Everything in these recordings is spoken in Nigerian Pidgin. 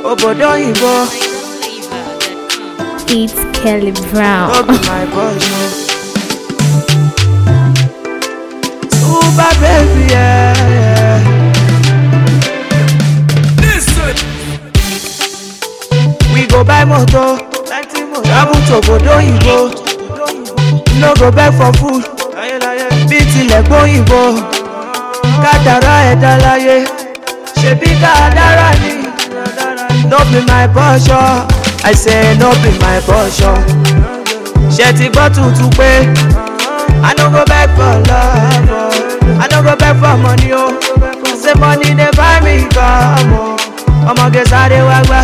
obodo oyibo It's Kelly no Brown. be my portion. Super baby, yeah, yeah. We go buy motor, travel to obodo oyibo. No go beg for food, bí tilẹ̀ gbóyìnbó. Kádàrá ẹ̀dá láyé, ṣebí kádàrá ni. No be my portion, I say no be my portion. Ṣé ti gbọ́ tuntun pé I no go beg for love o, I no go beg for money o. Say money dey buy me come o, ọmọge sáré wá gbá.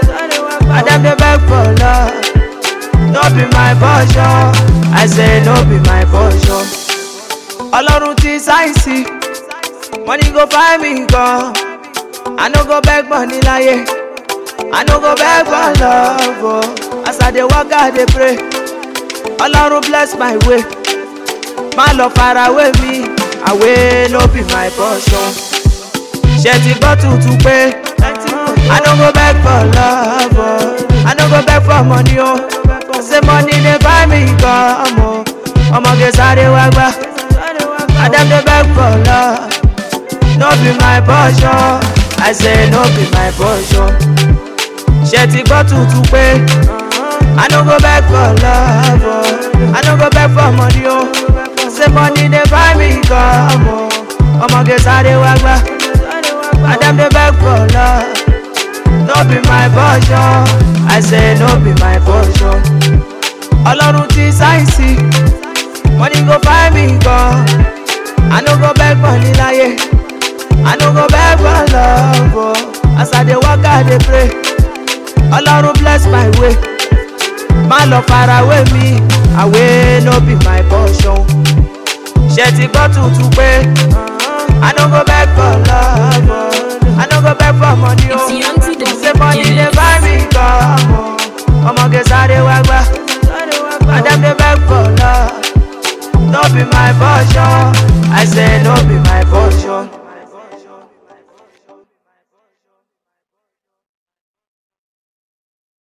Adem dey beg for love, no be my portion, I say no be my portion. Ọlọ́run ti sáyẹ̀nsì, money go find me gan. I no go beg money láyé. I no go beg for love, oh. As I dey work, I dey pray. Ọlọ́run bless my way. Má lọ fara wé mi, àwé no be my portion. Ṣé ti gbọ́ tuntun pé? I no go beg for love, oh. I no go beg for money, oh. Say money dey buy me come, oh. Ọmọge sáré wá gbá. Adem dey beg for love. No be my portion. I say no be my portion. ṣe ti gbọ́ tuntun pé I no go beg for love o I no go beg for money o say money dey buy me come o ọmọge sáré wá gbá Adem dey beg for love no be my portion I say no be my portion Ọlọ́run ti sáyẹ̀nsì money go buy me come I no go beg money láyé I no go beg for love o as I dey work I dey pray. Ọlọ́run bless my way. Má lọ fara wé mi, àwé no be my portion. Ṣé ti gbọ́ tuntun pé I no go beg for love o, I no go beg for money o. It's young to the Ṣé money dey buy me come o? Ọmọge sáré wá gbá. Adem dey beg for love. No be my portion, I say no be my portion.